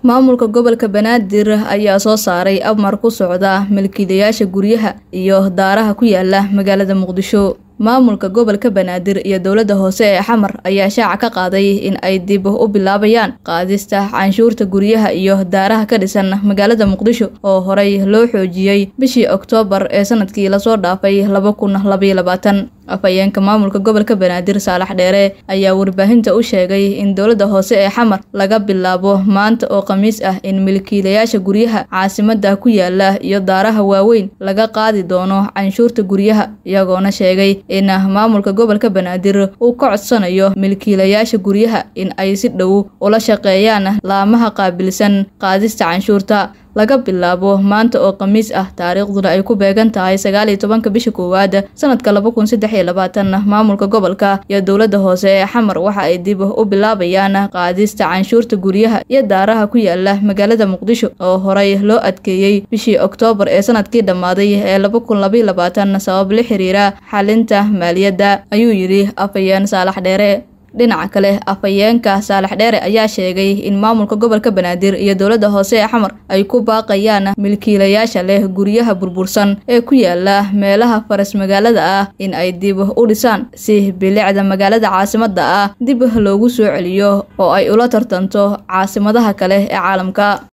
maamulka gobolka banaadir ayaa soo saaray amar ku socda milkiilayaasha guryaha iyo daaraha ku yaala magaalada muqdisho maamulka gobolka banaadir iyo dowladda hoose ee xamar ayaa shaaca ka qaaday in ay dib u bilaabayaan qaadista canshuurta guryaha iyo daaraha ka dhisan magaalada muqdisho oo horey loo xoojiyey bishii oktoobar ee sanadkii lasoo dhaafay laba kun labaiyo labaatan afhayeenka maamulka gobolka banaadir saalax dheere ayaa warbaahinta u sheegay in dowladda hoose ee xamar laga bilaabo maanta oo khamiis ah in milkiilayaasha guryaha caasimada ku yaala iyo daaraha waaweyn laga qaadi doono canshuurta guryaha iyagoona sheegay in maamulka gobolka banaadir uu ka codsanayo milkiilayaasha guryaha in ay si dhow ula shaqeeyaan laamaha qaabilsan qaadista canshuurta laga bilaabo maanta oo khamiis ah taariikhduna ay ku beegan tahay sagaal iyo tobanka bisha koowaad sanadka laba kun saddex iyo labaatan maamulka gobolka iyo dowladda hoose ee xamar waxa ay dib u bilaabayaan qaadista canshuurta guryaha iyo daaraha ku yaala magaalada muqdisho oo horey loo adkeeyey bishii oktoobar ee sanadkii dhammaaday ee laba kun labaiyo labaatan sabab la xiriira xalinta maaliyadda ayuu yidhi afhayeen saalax dheere dhinaca kale afhayeenka saalax dheere ayaa sheegay in maamulka gobolka banaadir iyo dowladda hoose ee xamar ay ku baaqayaan milkiilayaasha leh guryaha burbursan ee ku yaala meelaha faras magaalada ah in ay dib u dhisaan si bilicda magaalada caasimada ah dib loogu soo celiyo oo ay ula tartanto caasimadaha kale ee caalamka